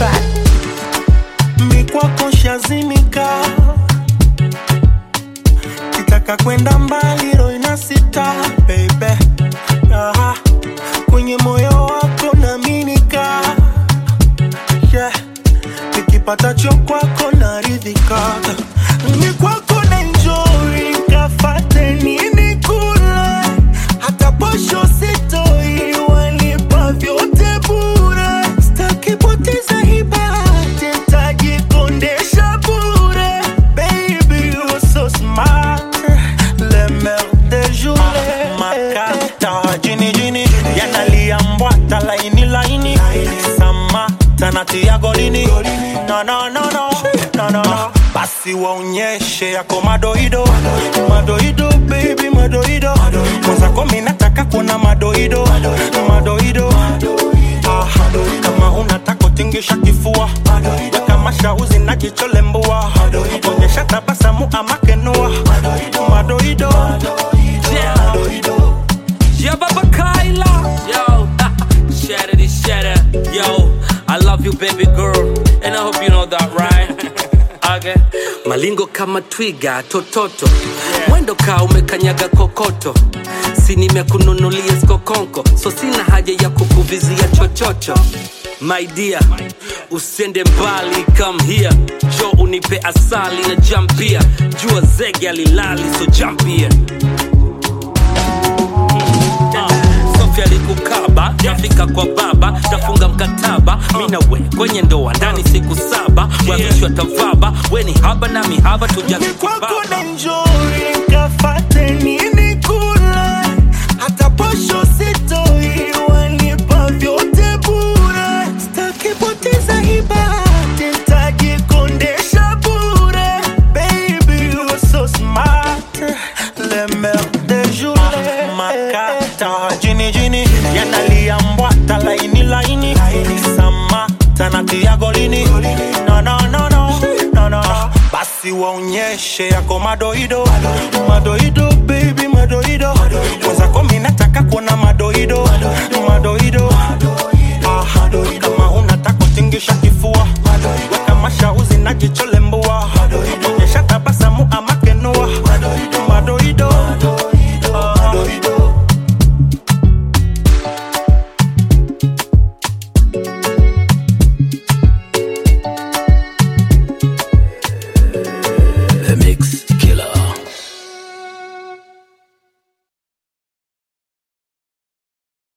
track. mikwako shazimika kitaka kwenda mbali ro inasita bebe Aha. kwenye moyo wako naminika yeah. nikipata cho kwako naridhika ni kwako na enjoy kafate nini kula hata posho sitoi walipa vyote bure stakipoteza hibati tajikondesha bure baby you so smart le mer de jour makata jini jini yanalia mbwata laini laini samata natia golini no, no, no, no, no, no. basi waonyeshe yako madoido madoido baby madoido mwenzako mi nataka kuona madoido madoido Ah, kama unataka tingisha kifua kama shauzi na jicho lembua onyesha tabasamu ama kenua madoido Yeah. Yeah, Baba Kyla. Yo, shatter this shatter. Yo, I love you, baby girl. And I hope you know that, right? okay. Malingo kama twiga tototo mwendo kaa umekanyaga kokoto si nimekununulia skokonko so sina haja ya kukuvizia chochocho my dear usiende mbali come here jo unipe asali na jampia jua zege alilali so jampia Sofia alikukaba nafika kwa baba tafunga mkataba mi na we kwenye ndoa ndani siku saba wavishwa tavaba we ni haba na mihaba tujaze kwako kibaba na enjoy kafate nini kula hata posho sitoi walipa vyote bure stakipoteza hibati tajikondesha bure baby you so smart le mer de jour makata jini jini yanalia mbwata laini laini samata natia golini no, no, no, no, no, no. basi waonyeshe yako madoido madoido baby madoido mwenzako mi nataka kuona madoido